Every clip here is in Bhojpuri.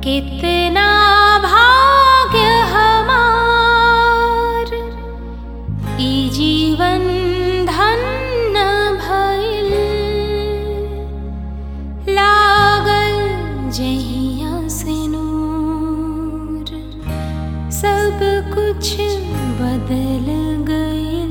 कितना भाग्य हमार ई जीवन धन्य भइल लागल जहिया से नूर सब कुछ बदल गइल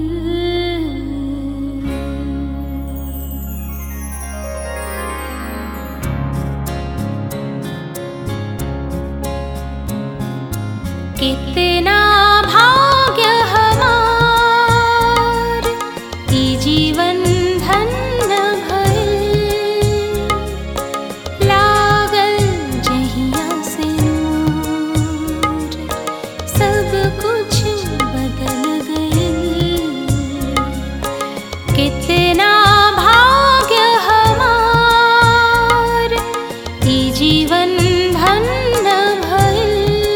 कितना भाग्य हमार ई जीवन धन्य भइल लागल जहिया से नूर सब कुछ बदल गइल कितना भाग्य हमार ई जीवन धन्य भइल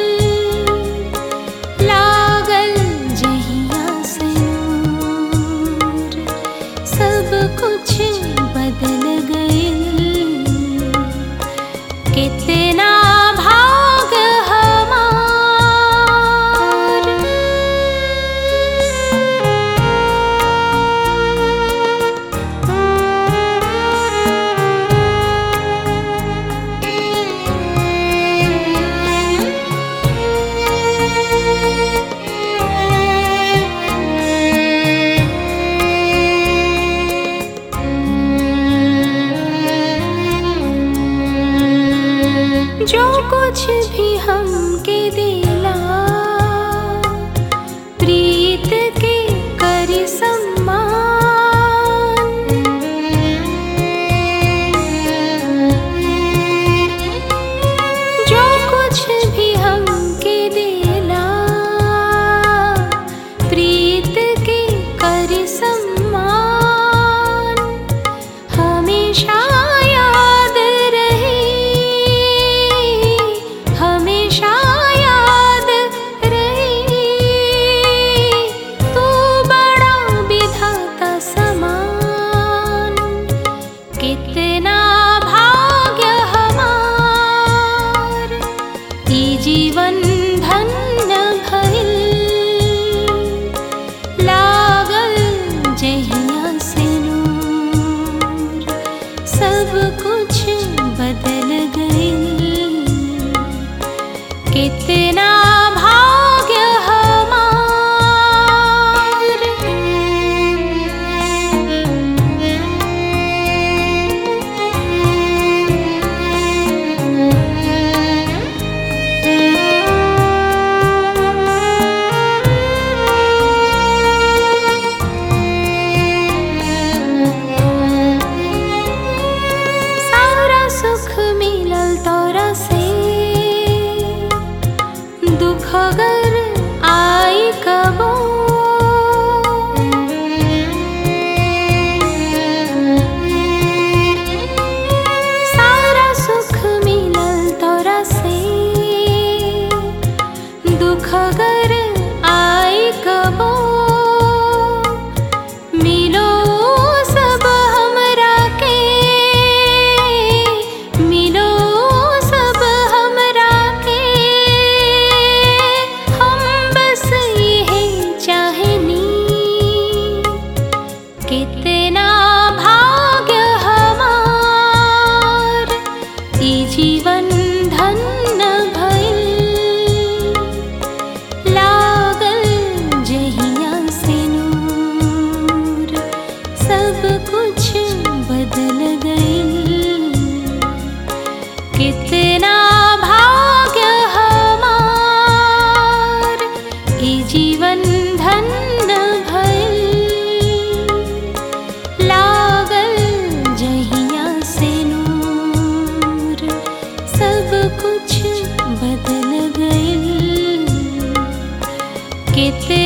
लागल जहिया से नूर सब कुछ बदल गइल कितना भाग्य हमार जो कुछ भी हमके दिला प्रीत के करी सम्मान जो कुछ भी हमके दिला प्रीत के करी सम्मान हमेशा याद रहे हमेशा याद रहे तू बड़ा विधाता समान कितना भाग्य हमार ई जीवन धन्य भइल लागल जहिया से नूर सब कुछ बदल गइल कितना भाग्य सारा सुख मिलल तोरा से दुख अगर आई कबो सारा सुख मिलल तोरा से दुख अगर आई कबो मिलो सब हमरा के मिलो सब हमरा के हम बस यही चाहनी कितना भाग्य हमार ई जीवन धन्य भइल लागल जहिया से नूर सब कुछ बदल गइल कितना भाग्य हमार ई जीवन धन्य भइल लागल जहिया से नूर सब कुछ बदल गइल कितना